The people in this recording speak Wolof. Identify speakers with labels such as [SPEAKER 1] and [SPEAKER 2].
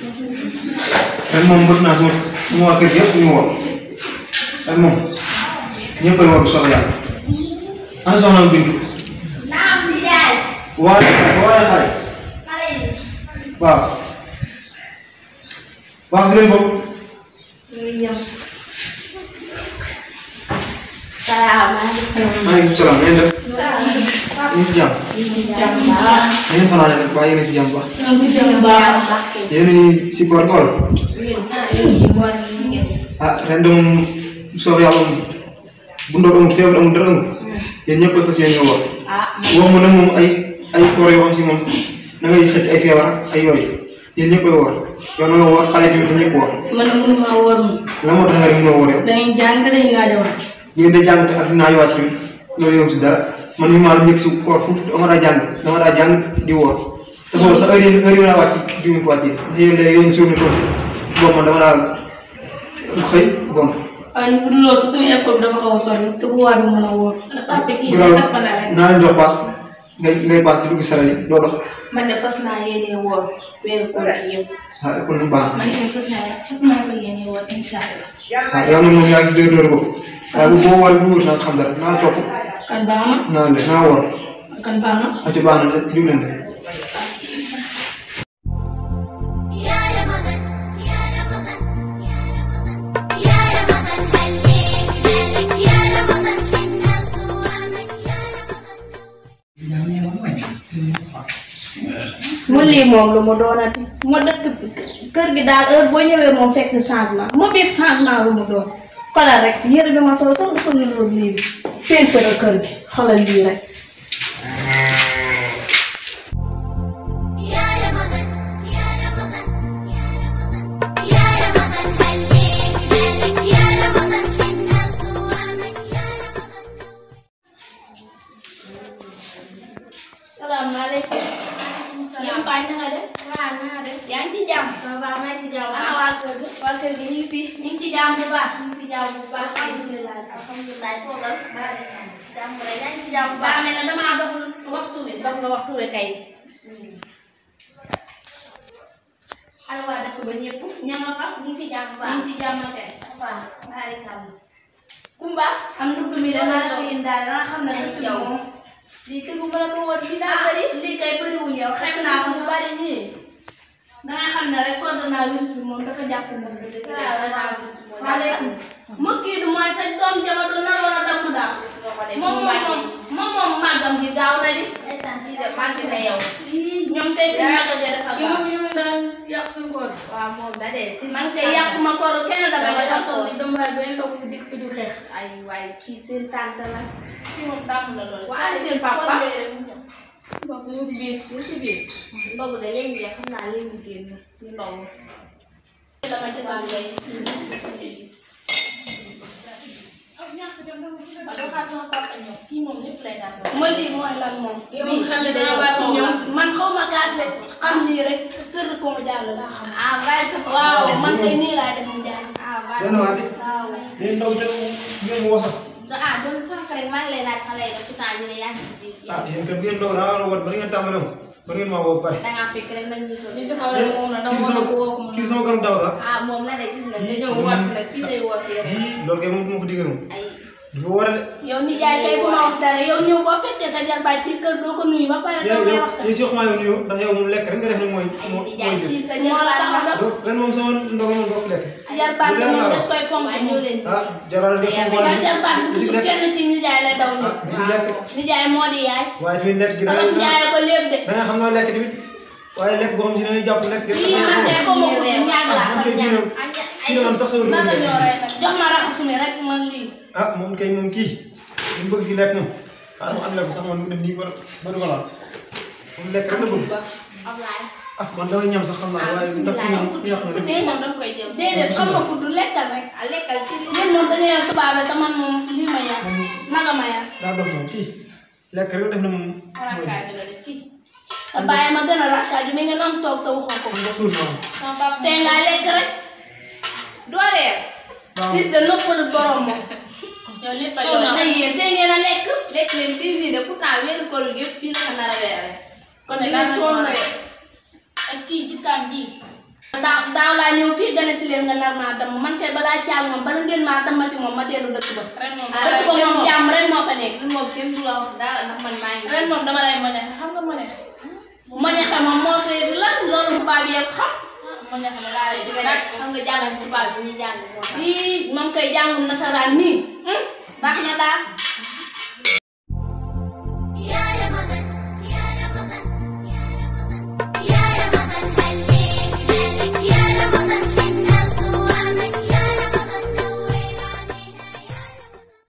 [SPEAKER 1] ren moom bëgg naa sama sama waa kër gi yëpp ñu woor ren moom ñëpp ay woor bu soobee yàlla ana soxna Bintu waa waa xale waaw wax si leen boobu maaleykum salaam ngeen def ñu ngi si jàmm ngeen fanaan rek waaye yéen a ngi si jàmm baax yéen a ngi si koor koor ah ren de moom bu soobee yàlla moom bu ndox amul feebar amul dara amul yéen ñëpp a fas yéene woor woo mu nag moom ay ay koor yoo xam si moom da ngay xëcc ay feebar ak ay yooyu yéen ñëpp ay woor yow na nga woor xale tamit na ñëpp woor
[SPEAKER 2] man de mënuma wóor moom
[SPEAKER 1] la moo tax nga ne mënoo woor yow
[SPEAKER 2] dañuy jàng dañuy naa de wax
[SPEAKER 1] yéen de jàng te ak dinaa yowaat tamit loolu yow si dara man mi maa la njëkk si koor foofu dama daa jàng dama daa jàng di woor te boobu sax heure yi heure yi ma daa wàcc di mu ko wàccee ndax yéen léegi yéen suur ni kon boobu man dama daa xëy gont
[SPEAKER 2] waaye ni bu dul loolu sax suñu école bi dama xaw a sori te bu waa du mën a wóor papa kii
[SPEAKER 1] garaawul
[SPEAKER 2] dafa na rek
[SPEAKER 1] naa leen jox paas ngay ngay paas di dugg saral yi doo dox
[SPEAKER 3] man de fas naa yéene woor weeru koor gi yëpp.
[SPEAKER 1] ah kon lu baax
[SPEAKER 2] man de fas naa fas naa ko yéene wóor incha allah
[SPEAKER 1] waaw yow nag moom yaa ngi dóor dóor ko waaye bu boo war bu wóor naa si xam dara naa la topp
[SPEAKER 2] kan baax na
[SPEAKER 1] naa le naa woor
[SPEAKER 2] kan baax na
[SPEAKER 1] ati baax na jug leen de
[SPEAKER 4] يا رمضان يا رمضان يا رمضان هليك ليلك يا رمضان حنا صوامك يا رمضان
[SPEAKER 3] mu lii moom lu mu doonati ma dëkk kër gi daal heure boo ñëwee moom fekk changement mu biir changement lu mu doon xoolal rek yëre bi ma sol sax dafa niroog lii bi peinture kër gi xoolal lii rek
[SPEAKER 4] يا رمضان يا رمضان يا رمضان هليك ليلك يا رمضان حنا صوامك يا رمضان
[SPEAKER 3] salaamaaleykum yéen Paa na nga def waaw na nga def yaa ngi ci jàmm ça va maa ngi ci jàmm ana waa kër gi waa kër gi ñu ngi fi ñu ngi ci jàmm bu baax ñu ngi ci jàmm bu baax alhamdulilah alhamdulilah toogal jàmm rek yaa ngi ci jàmm bu baax mel na damaa dox waxtu wi dox nga waxtu wi kay ana waa dëkk ba ñëpp ña nga fa ñu ngi ci jàmm bu baax ñu ngi ci jàmm kay waaw barikàlla Kumba am ndugg mi dama la ko indaale danga xam ne dëkk bi moom lii tegu ma la ko woon ci daa bëri lii kay bëriwul yow xeeb naa ko su bari nii danga xam ne rek coronavirus bi moom dafa jàpp na dëgg waaleykum mu kii du mooy sa doom jama doon naroon a damm daal moom moom moom moom màggam gi gaaw na di màgg na yow ñoom tey si màggal ga dafa
[SPEAKER 2] yow
[SPEAKER 3] gaaw
[SPEAKER 2] yow daal yàq suñu koor
[SPEAKER 3] waaw moom da dee si man kay yàquma kooru kenn dama
[SPEAKER 2] dama
[SPEAKER 3] la
[SPEAKER 2] yàq
[SPEAKER 3] yàqoo
[SPEAKER 2] di dem waaye benn ndox bu dikk fi du xeex
[SPEAKER 3] ay waay kii seen tante la
[SPEAKER 2] kii moom tàmm na loolu
[SPEAKER 3] Waa, ana seen papa?
[SPEAKER 2] mbokk mu ngi si biir mu ngi si biir
[SPEAKER 3] ndogu de léegi de xam naa léegi génn ñu ndogu dama ci doon lay
[SPEAKER 2] ba doxaa sama papa ñëw kii moom lépp lay daan
[SPEAKER 3] ma lii mooy lan moom
[SPEAKER 2] yow moom xel dana baax
[SPEAKER 3] dañoo
[SPEAKER 2] ñëw.
[SPEAKER 3] sonn man xaw ma kaas de xam lii rek kër ko mu jàll laa xam
[SPEAKER 4] ah waaye sa
[SPEAKER 3] waaw man kay nii laa def mu jàll
[SPEAKER 4] ah waaye
[SPEAKER 1] Jenn waate
[SPEAKER 3] waaw
[SPEAKER 1] yéen ndaw jël ngeen mu wasal
[SPEAKER 4] ah doon sama xarit maa ngi lay laaj xale yi def pourtant ñu ne yaa ngi si biir
[SPEAKER 1] ah yéen kat bu ngeen doog naa war a wat ba ngeen tàmbale moom ba ngeen maa woo ba pare
[SPEAKER 4] da ngaa fekk rek nag ñu sol
[SPEAKER 2] li si xaw a moom na dama
[SPEAKER 1] kii
[SPEAKER 2] war
[SPEAKER 1] sama
[SPEAKER 2] a ko woo ko
[SPEAKER 1] kii sama garab daw la
[SPEAKER 4] ah moom la de gis nga dañoo woor si nag fii lay woor si rek
[SPEAKER 1] yii loolu kay moom du ma ko diggee moom
[SPEAKER 4] ay
[SPEAKER 1] dafa war a de
[SPEAKER 3] yow nijaay kay bu ma wax dara yow ñëw boo fekkee sa jarbaay ci kër doo ko nuyu ba pare
[SPEAKER 1] yow
[SPEAKER 3] doo may
[SPEAKER 1] yow
[SPEAKER 3] waxtaan
[SPEAKER 1] yow si wax maa yow nuyoo ndax yow moom lekk rek nga def nag mooy
[SPEAKER 4] ay
[SPEAKER 1] moo
[SPEAKER 4] di
[SPEAKER 1] mooy
[SPEAKER 4] jaay
[SPEAKER 1] jël
[SPEAKER 4] kii sa
[SPEAKER 3] moo la tax a
[SPEAKER 4] jarbaat la
[SPEAKER 3] dox
[SPEAKER 1] donc ren moom sama ndogal moom doo ko lekk
[SPEAKER 3] jarbaat bi moom des koy fonk
[SPEAKER 4] waaye ñoo leen
[SPEAKER 1] ah jaral def
[SPEAKER 4] Yàlla
[SPEAKER 1] waaye
[SPEAKER 3] ndax jarbaat bi
[SPEAKER 1] bisu
[SPEAKER 3] gisul
[SPEAKER 1] lekk
[SPEAKER 3] kenn ci nijaay lay daw
[SPEAKER 1] ah
[SPEAKER 3] ni
[SPEAKER 1] bisu lekk
[SPEAKER 3] nijaay moo di yaay
[SPEAKER 1] waaye tamit lekk gi da
[SPEAKER 3] olof
[SPEAKER 1] ngay
[SPEAKER 3] njaay ko lépp de
[SPEAKER 1] da nga xam noo lekk tamit waaye lekk boo xam si da ngay jàpp lekk gi
[SPEAKER 3] lii man kay xaw ma ko ñaag laa
[SPEAKER 1] ah
[SPEAKER 3] xam
[SPEAKER 1] kii
[SPEAKER 3] ñaag
[SPEAKER 1] nag kii nag sax sama
[SPEAKER 3] nan la
[SPEAKER 1] dugub
[SPEAKER 3] ñoo rey jox ma raxasu mi rek man lii
[SPEAKER 1] ah moom kay moom kii li mu bëgg si lekk moom xaaral ma ànd ko sax man mu def nii ba ba du ko laal moom lekk rek la bëgg
[SPEAKER 4] Ablaye
[SPEAKER 1] ah man damay ñam sax xam naa waaye ndax kii moom yàq na lépp
[SPEAKER 3] tey moom danga koy jël déedéet xam nga ku du lekkal rek
[SPEAKER 4] ah lekkal ci li
[SPEAKER 3] yéen moom da ngeen a tubaabe te man moom lii ma yar
[SPEAKER 1] moom
[SPEAKER 3] naga ma yar
[SPEAKER 1] daa dox moom kii lekk rek def na moom mooy
[SPEAKER 2] rakkaay bi la def kii
[SPEAKER 3] sa bàyyi ma gën a rakkaaju mi nga noonu toog te waxoo ko
[SPEAKER 1] xam nga tuur moom
[SPEAKER 2] sama papa
[SPEAKER 3] tey ngaa lekk rek
[SPEAKER 4] doo reer
[SPEAKER 1] waaw
[SPEAKER 3] sis de noppalu borom moom
[SPEAKER 2] yow lépp a
[SPEAKER 3] sonn
[SPEAKER 2] yow
[SPEAKER 3] na yéen tey ngeen a lekk
[SPEAKER 4] lekk leen ci de pourtant weeru koor gi yëpp fii la ko nar a weerale
[SPEAKER 2] kon
[SPEAKER 3] di
[SPEAKER 2] de
[SPEAKER 3] ngeen
[SPEAKER 2] lan
[SPEAKER 3] sonn
[SPEAKER 2] sonn
[SPEAKER 3] de
[SPEAKER 2] rek ak kii jikkaam ji
[SPEAKER 3] daaw daaw laa ñëw fii gane si leen nga nar maa damm man kay balaa caag moom bala ngeen maa dammati moom ma dellu dëkk ba.
[SPEAKER 2] ren moom
[SPEAKER 3] dëkk ba moom jàmm rek moo fa nekk.
[SPEAKER 4] ren moom kenn du la wax dara ndax man maa ngi.
[SPEAKER 2] ren moom dama lay moñaxe xam nga moñaxe
[SPEAKER 3] moñaxe moom moo koy lan loolu tubaab yëpp xam.
[SPEAKER 2] moñaxe ma laa lay
[SPEAKER 4] di
[SPEAKER 2] di
[SPEAKER 4] nga
[SPEAKER 2] nag
[SPEAKER 4] def xam nga jàng tubaab bi ñuy jàng moo tax.
[SPEAKER 3] lii moom koy jàngum nasaraan nii. baax na daal.